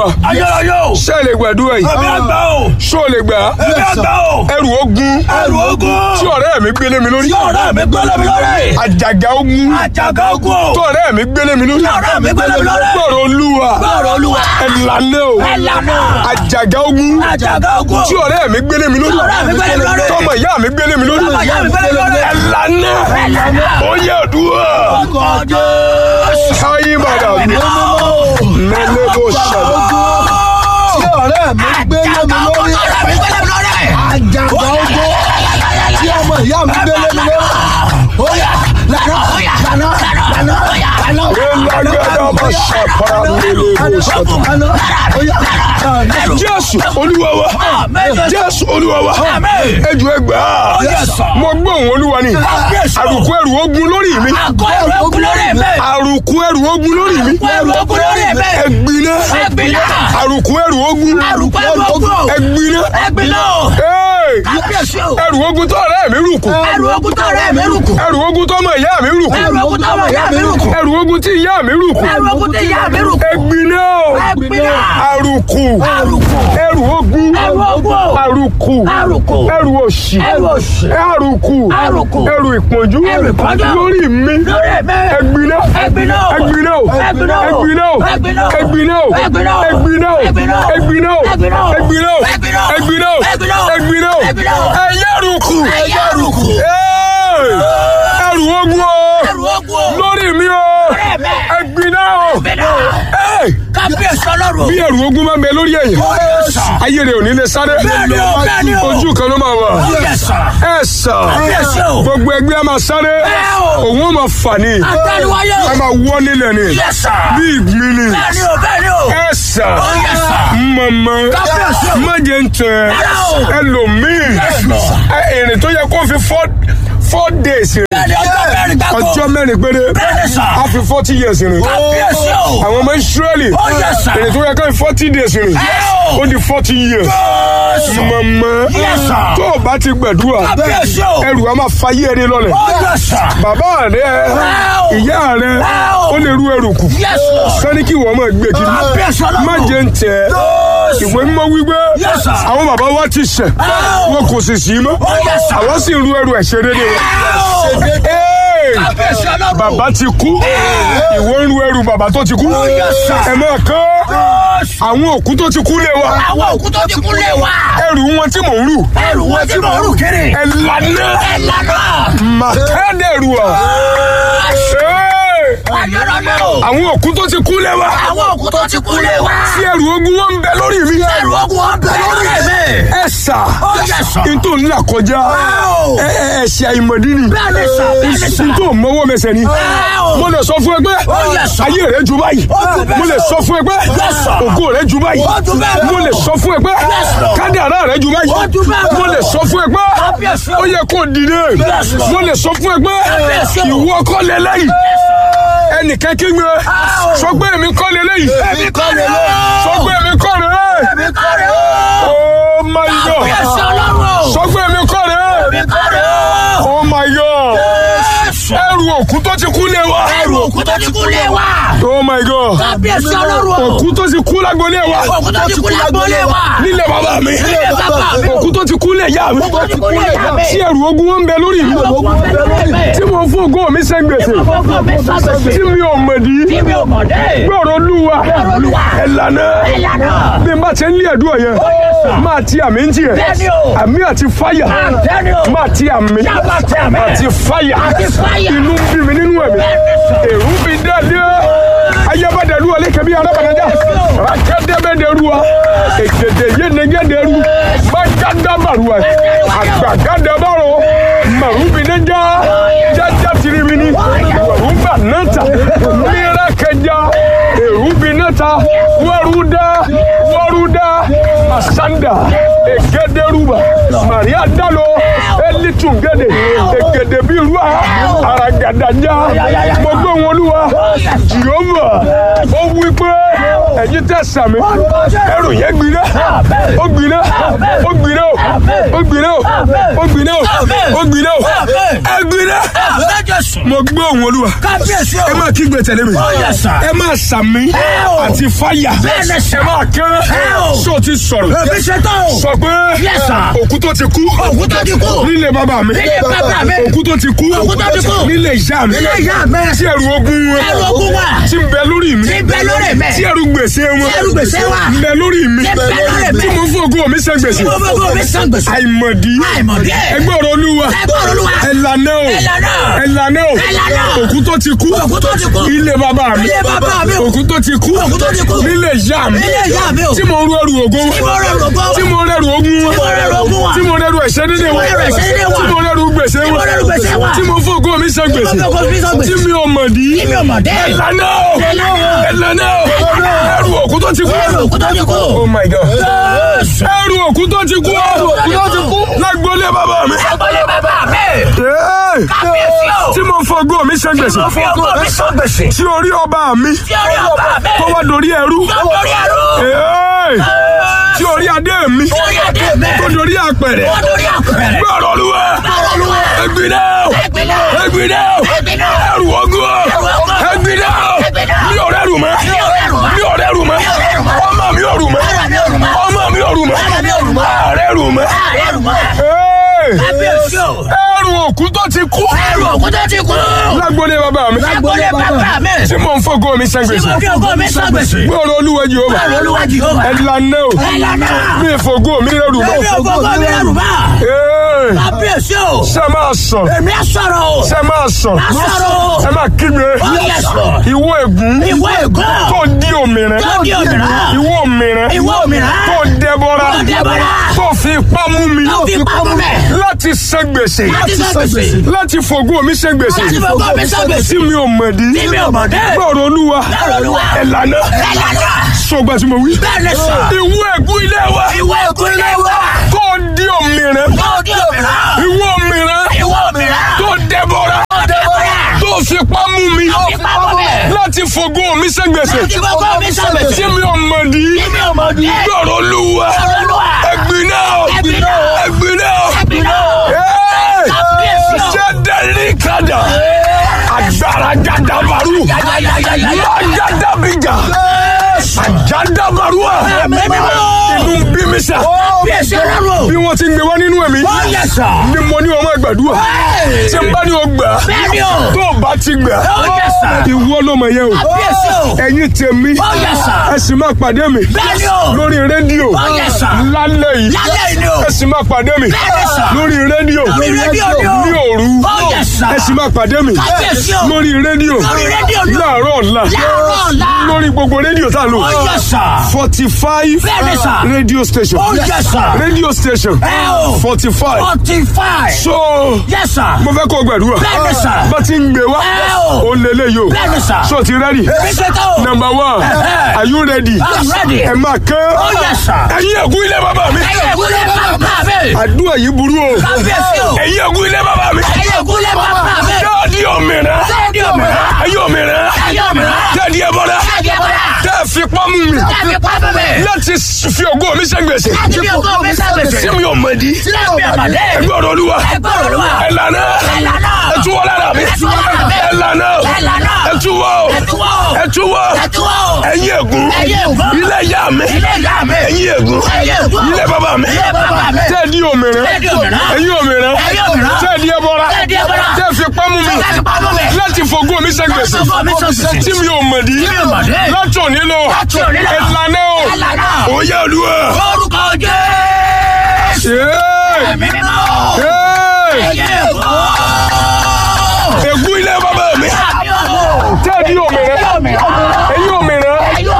olúwa ayérayé o ṣé ẹ lè gbàdúrà yìí ẹ̀mí àgbà o ṣó o lè gbà á ẹ̀mí àgbà o ẹrù ogun ẹrù ogun tí ọ̀rẹ́ mi gbélé mi lórí tí ọ̀rẹ́ mi gbélé mi lórí àjàgà ogun àjàgà ogun o tí ọ̀rẹ́ mi gbélé mi lórí tí ọ̀rẹ́ mi gbélé mi lórí gbọ́rọ̀ olúwa gbọ́rọ̀ olúwa ẹ̀lànà o ẹ̀lànà àjàgà ogun àjàgà ogun tí ọ̀rẹ́ mi gbélé mi lórí tí ọ̀rẹ́ mi gbélé mi lórí tọmọ ìyá mi gbélé mi lórí tọmọ ìyá mi gbélé mi lórí ẹ̀lànà ẹ̀lànà ó yẹ àdúrà ọkọ̀ jésù káyé bàdà mẹ́lẹ́ bó ṣàlọ́ tí ọ̀rẹ́ mi gbé lé mi lórí ọ̀rẹ́ mi gbélé mi lórí àjàgbá ogbó tí ọmọ ìyá mi gbé lé mi lórí. ó yá lànà lànà lànà lànà. ẹ̀làgàdà bá ṣàpàrà mẹ́lẹ́ bó ṣàtọ̀ lànà ó yá lànà. jésù olúwa wa jésù olúwa wa ẹjọ ẹgbà mo gbọ́ òun olúwa ni àrùkù ẹrù ogun lórí mi àgọ́ ẹrù ogun lórí mi àrùkù ẹrù ogun lórí mi ẹrù ogun lórí mi ẹgbiná ẹgbiná àrùkù ẹrù ogun àrùkù ẹrù ogun ẹgbiná ẹgbiná Hey! kábíyèsí o ẹrù ogun tó ọ̀rẹ́ mi rùkù ẹrù ogun tó rẹ̀ mí rùkù ẹrù ogun tó ọmọ ìyá mi rùkù ẹrù ogun tó ọmọ ìyá mi rùkù ẹrù ogun tí ìyá mi rùkù ẹrù ogun tó ìyá mi rùkù ẹgbiná ẹgbiná àrùkù àrùkù ẹrù ogun ẹrù ogun o àrùkù àrùkù ẹrù òṣì ẹrù òṣì àrùkù àrùkù ẹrù ìpọ́njú ẹrù ìpọ́njú lórí mi lórí mi ẹgbiná ẹgbiná o ẹgbiná o ẹgbiná o ẹgbiná o ẹgbiná o ẹgbiná o ẹgbiná o ẹgbiná o ẹgbiná o ẹgbiná o ẹgbiná o ẹgbiná o ẹgbiná o ẹgbiná o ẹgbiná o ẹgbiná o ẹgbiná o ẹyẹrùkù ẹyẹrùkù ẹrù ogun o ẹrù ogun o lórí mi o lórí mi ẹgbiná o ẹgbiná o Ẹ, kábíyèsí ọlọ́run bí ẹrù ogun máa ń bẹ lórí ẹ̀yìn ayé rẹ̀ ò ní lè sáré Bẹ́ẹ̀ni o, bẹ́ẹ̀ni o. ojú kan ló máa wà yẹsà ẹ sà kábíyèsí o gbogbo ẹgbẹ́ a máa sáré Bẹ́ẹ̀ o. òun ó máa fà ní àtẹnuwáyé a o máa wọ́ nílẹ̀ ni yẹsà bí ìgbín ni bẹ́ẹ̀ni o bẹ́ẹ̀ni o ẹ sà yẹsà mọ̀mọ́ Kábíyèsí o. má jẹ́ ń tẹ̀ Rárá o. ẹlòmíì Lord. ẹ, ìrìn tó yẹ kó fi four four days rìn bẹ́ẹ̀ni ọjọ́ mẹ́rin gbáko ọjọ́ mẹ́rin péré Bẹ́ẹ̀ni sà. a fi forty years rìn kábíyèsí o àwọn ọmọ Ísírẹ́lì ó yẹsà ìrìn tó yẹ kó fi forty days rìn Ẹ o. ó di forty years Jésù mọ̀mọ́ Yes, sir. tó o bá ti gbẹ̀dúrà kábíyèsí o ẹrù a máa fa yé ẹni lọ́lẹ̀ ó yẹsà bàbá rẹ o. ìyá rẹ Ẹ o. ó lè rú ẹrù kù yẹsà sani kí wọ́n máa gbé kiri kábíyèsí ọlọ́run má jẹ́ ń tẹ̀ Jésù ìwé mímọ́ wípé Yes, sir. àwọn bàbá wa ti ṣẹ̀ o. wọn kò sì sí mọ́ Ó yes, sir. àwọn sì ń ru ẹrù ẹ̀ṣẹ̀ dédé wọn. Hey! kábíyèsí ọlọ́run bàbá ti kú ìwọ ń ru ẹrù bàbá tó ti kú yes, sir. ẹ máa kán Jésù àwọn òkú tó ti kú lé wa àwọn òkú tó ti kú lé wa ẹrù wọn tí mò ń rù ẹrù wọn tí mo rù kiri ẹ lànà ẹ lànà màkàdẹrù ọ. ayọ̀rọ̀lẹ́ o àwọn òkú tó ti kú lé wa àwọn òkú tó ti kú lé wa tí ẹrù ogun wọn ń bẹ lórí mi ẹrù ogun wọn bẹ lórí mi ẹ sà ó yẹsà n tó ń là kọjá o. ẹ ẹ ẹ̀ṣẹ̀ àìmọ̀dí ni bẹ́ẹ̀ni sà bẹ́ẹ̀ni sà n tó mọ́wọ́ mẹsẹ̀ ni o. mo lè sọ fún ẹ pé Ó yẹsà. ayé rẹ ju báyìí Ó ju bẹ́ẹ̀ mo lè lọ. sọ fún ẹ pé Yẹsà. ògo rẹ ju báyìí Ó ju bẹ́ẹ̀ lọ. mo lè sọ fún ẹ pé Yẹsà. kádàrá rẹ ju báyìí Ó ju bẹ́ẹ̀ lọ. mo lè sọ fún ẹ pé Kábíyèsí. ó yẹ kó dìde Yẹsà. mo lè sọ fún ẹ pé Kábíyèsí. ìwọ kọ́ lélẹ́yìí ẹnìkan kí gbé sọ pé èmi kọ́ lélẹ́yìí èmi kọ́ rẹ̀ o sọ pé èmi kọ́ rẹ̀ èmi kọ́ rẹ̀ o oh my kábíyèsí god ọlọ́run o sọ pé èmi kọ́ rẹ̀ èmi kọ́ rẹ̀ o oh my god Jésù ẹrù òkú tó ti kú lé wa ẹrù òkú tó ti kú lé wa oh my god kábíyèsí ọlọ́run o òkú tó ti kú lágbolé wa òkú tó ti kú lágbólé wa nílé bàbá mi nílé bàbá mi o òkú tó ti kú lé ìyá mi òkú tó ti kú lé ìyá mi tí ẹrù ogun wọn ń bẹ lórí mi òkú wọn bẹ lórí mi tí mo fún ògo mi sẹ́ngbèsè fọ́fọ́ mi sábẹ̀sẹ̀ tí mi ò mọ̀dí tí mi ò mọ̀ dé gbọ́rọ̀ olúwa Gbọ́rọ̀ Olúwa. ẹ̀lànà ìlànà bí n bá ti ń lé ẹ̀dùn ọ̀yẹ́ Yes, sir. máa ti àmì ń tiẹ̀ Bẹ́ẹ̀ni o. àmì àti fáyà bẹ́ẹ̀ni o máa ti àmì Yàrá ti àmì. àti fáyà Àti fáyà. inú ń bí mi nínú ẹ̀mí Bẹ́ẹ̀ni sọ. èrú mi dálé ayébádẹ́lu ọ̀lẹ́kẹ̀bí arábànájà rákẹ́dẹ́bẹ́dẹ́ruwa ègèdè yénegédéru mágádàbàruwa àgbàgádàbàrò màrúbìnẹ́jà jájá tirimini wàrúbà náta mìíràkẹjà èrúbìnẹ́ta wàrúdà wàrúdà masanda ègédéruba maria dalo elitungede ègèdè bíruwa aragadaja gbogbo wọn olúwa jehova ó wí pé ẹ̀yin tẹ́ sàmì ẹrù yẹn gbiná ó gbiná ó gbiná ó ó gbiná ó ó gbiná ó ó gbiná ó ẹ gbiná mo gbọ́ òun olúwa kábíyèsí o. ẹ máa kígbe tẹ̀lé mi Ó yẹ sà. ẹ máa sàmì o. àti fáyà Bẹ́ẹ̀ni sà. ẹ máa kán o. sọ ti sọ̀rọ̀ èmi ṣe tán o. sọ pé Yes, sir. òkú tó ti kú Òkú tó ti kú. nílé bàbá mi Nílé bàbá mi. òkú tó ti kú Òkú tó ti kú. nílé ìyá mi Nílé ìyá mi. tí ẹrù ogun wọn Ẹrù ogun wà. tí ń bẹ lórí mi Tí ń bẹ lórí mi. tí ẹrù gbèsè wọn Tí ẹrù gbèsè wà. ń bẹ lórí mi Tí ń bẹ lórí mi. tí mo fún ògo mi ṣe gbèsè Mo fẹ́ kó mi san gbèsè. àìmọ̀dí Àìmọ̀dí. ẹgbẹ́ ọ̀rọ̀ olúwa Ẹgbẹ́ ọ̀rọ̀ Olúwa. ẹ̀lànà o Ẹ̀lànà. ẹ̀lànà o Ẹ̀lànà. òkú tó ti kú Òkú tó ti kú. ilé bàbá mi Ilé bàbá mi. òkú tó ti kú Òkú tó ti kú. nílé ìyá mi Nílé ìyá mi o. tí mo rú ẹrù ògo Tí mo rẹrù ògo wọn. tí mo rẹrù ogun wọn Tí mo rẹrù ogun wọn. tí mo rẹrù ẹ̀ṣẹ̀ nílé wọn rẹrù ẹ̀ṣẹ̀ nílé wọn. tí mo rẹrù gbèsè Tí mo wọn rẹrù gbèsè wọn. tí mo fún ògo mi ṣe gbèsè Tí mo fún ògo mi san gbèsè. tí mi ò mọ̀ dí Tí mi ò mọ̀ dé. ẹ̀lànà o Ẹ̀lànà o. ẹ̀lànà o ẹrù òkú tó ti kú Ẹrù òkú tó ti kú. oh my god Jésù. ẹrù òkú tó ti kú òkú tó ti kú. lágbólé bàbá mi Agbolé bàbá mi. Hey! Kábíyèsí o. tí mo fọgbó mi ṣe gbèsè Mo fi ògo mi san gbèsè. tí orí ọba mi Tí orí ọba mi. tó wá dorí ẹrú Tó torí ẹrú. Hey! tí orí adé mi Tí orí adé mi. tó dorí àpẹrẹ Tó torí àpẹẹrẹ. gbọ́dọ̀ olúwa Gbọ́dọ̀ Olúwa. ẹgbìnà Ẹgbìnà. ẹgbìnà Ẹgbìnà. ẹrù ọgọ́ ọgọ́. ẹgbìnà Ẹgbìnà. mi ò rẹ́rù mọ́ Mi ò rẹ́rù mọ́. mi ò rẹ́rù mọ́ Mi ò rẹ́rù mọ́. ọmọ mi ò rù mọ́ Ara mi ò rù mọ́. ọmọ mi ò rù mọ́ Ara mi ò rù mọ́. ààrẹ rù mọ́ Ààrẹ rù mọ́. Hey! Kábíyèsí o. ẹrù òkú tó ti kú Ẹrù òkú tó ti kú. lágbólé bàbá mi Agbolé bàbá mi. tí mo ń fọgbó mi ṣe Tí gbèsè mo fi ògo mi san gbèsè. gbọ́dọ̀ olúwa Jèhófà Báwo Olúwa Jèhófà. ẹ̀lànà o Ẹ̀lànà. mi ìfògó mi rẹ̀rù mọ́ Èmi ògo ògo mi rẹrù bá. Hey! Kábíyèsí o. ṣe máa sọ Èmi á sọ̀rọ̀ o. ṣe máa sọ Á sọ̀rọ̀ o. ẹ máa kígbe Ó yẹ sọ. ìwọ ègún Ìwọ ègún. tó di òmìnira Tó di òmìnira. ìwọ òmìnira Ìwọ òmìnira. tó dẹbọra Tó dẹbọra. tó fi ipá mú mi Tó fi ipá mú mi. láti san gbèsè Láti san gbèsè. láti fògó mi san gbèsè Láti fògo mi san gbèsè. tí mi ò mọ̀ dí Tí mi ò mọ̀ dé. gbọ́dọ̀ olúwa Gbọ́dọ̀ Olúwa. ẹ̀lànà Ẹ̀lànà. sọgbà tí mo wí Bẹ́ẹ̀ni sọ. ìwọ ègún ilé wa Ìwọ ègún ilé wa. tó di òmìnira Tó di òmìnira. ìwọ òmìnira Ìwọ òmìnira. tó dẹbọra Tó dẹbọra. tó fi ipá mú mi Tó fi ipá mú mi. láti fògó mi san gbèsè Láti fògo mi san gbèsè. tí mi ò mọ̀ dí Tí mi ò mọ̀ dé. gbọ́dọ̀ olúwa Gbọ́dọ̀ Olúwa. ẹ̀gbin náà Ẹ̀gbin náà. ẹ̀gbin náà Ẹ̀gbin náà. Hey! Kábíyèsí o. ṣé dẹ́rì kadà agbára gàdàbàrú magadabiga àjàdàbàrúà inú ń bí mi sà Kábíyèsí Ọlọ́run. bí wọ́n ti ń gbé wá nínú ẹ̀mí Ó yẹ sọ. ni mo ní ọmọ ìgbàdúrà tí n bá ní o gbà Bẹ́ẹ̀ni o. tó o bá ti gbà Ó yẹ sà. ìwọ ló mọ̀ yẹn o Kábíyèsí o. ẹ̀yin tèmi Ó yẹ sà. ẹ sì máa pàdé mi Bẹ́ẹ̀ni o. lórí rédíò Ó yẹ sà. lálẹ́ yìí Lálẹ́ yìí ni o. ẹ sì máa pàdé mi Bẹ́ẹ̀ni sà. lórí rédíò Lórí rédíò ni o. ní òru Ó yẹ sà. ẹ sì máa pàdé mi Kábíyèsí o. lórí rédíò Lórí rédíò ni o. láàárọ̀ ọ̀la Láàárọ̀ ọ̀la. lórí gbogbo rédíò tá a lò Ó yẹ sà. forty five Bẹ́ẹ̀ni sà. radio station Ó yẹ sà. radio station Ẹ o. forty five Forty five. so Yes sir. mo fẹ́ kó o gbàdúrà Bẹ́ẹ̀ni sà. bá ti ń gbé wá Ẹ o. ó lélẹ̀ yìí o Bẹ́ẹ̀ni sà. so ti ready Èmi ṣe tó. number one Ẹ̀hẹ́. are you ready I'm ready. ẹ máa kán Ó yẹ sà. ẹ̀yin ẹ̀gún ilé bàbá mi Ẹyẹ ìgúnlẹ̀ bàbá mi. àdúrà yìí burú o Kábíyèsí o. ẹ̀yin ẹ̀gún ilé bàbá mi Ẹyẹ ìgúnlẹ̀ bàbá mi. káàdì òmìnira Káàdì òmìnira. ẹ̀yin òmìnira Ẹyẹ òmìnira. káàdì ẹ̀bọ̀dà Káàdì ẹ̀bọ̀dà. tẹ́ ẹ fi pamú mi Káàdì pápá mi. láti fi ògo mi ṣe gbèsè Láti fi ògo mi sábẹ̀sẹ̀. tí mi ò mọ̀ di Sílẹ̀ mi àmàlẹ́. ẹgbẹ́ ọ̀rọ̀ olúwa Ẹgbẹ́ ọ̀rọ̀ Olúwa. ẹ̀lànà Ẹ̀lànà. ẹ̀túwọ́ lára mi Ẹ̀túwọ́ lára mi. ẹ̀lànà Ẹ̀lànà. ẹ̀túwọ́ Ẹ̀túwọ́. ẹ̀túwọ́ Ẹ̀túwọ́. ẹ̀yin ègún Ẹ̀yin ègún. ilé ìyá mi Ilé ìyá mi. ẹ̀yin ègún Ẹ̀yin ègún. ilé bàbá mi Ilé bàbá mi. tẹ́ ẹ di òmìnira Tẹ́ ẹ di òmìnira. ẹ̀yin òmìnira Ẹ̀yin òmìnira. tẹ́ ẹ di ẹbọra Tẹ́ ẹ di ẹbọra. tẹ́ ẹ fi pamú mi Tẹ́ ẹ fi pamọ́ mi. láti fògo mi ṣe gbèsè Láti fògo mi ṣe gbèsè. tí mi ò mọ̀ di Tí mi ò mọ̀ di. láti òní lọ Láti òní lọ. ẹ̀lànà o Ẹ̀lànà. òye olúwa Ó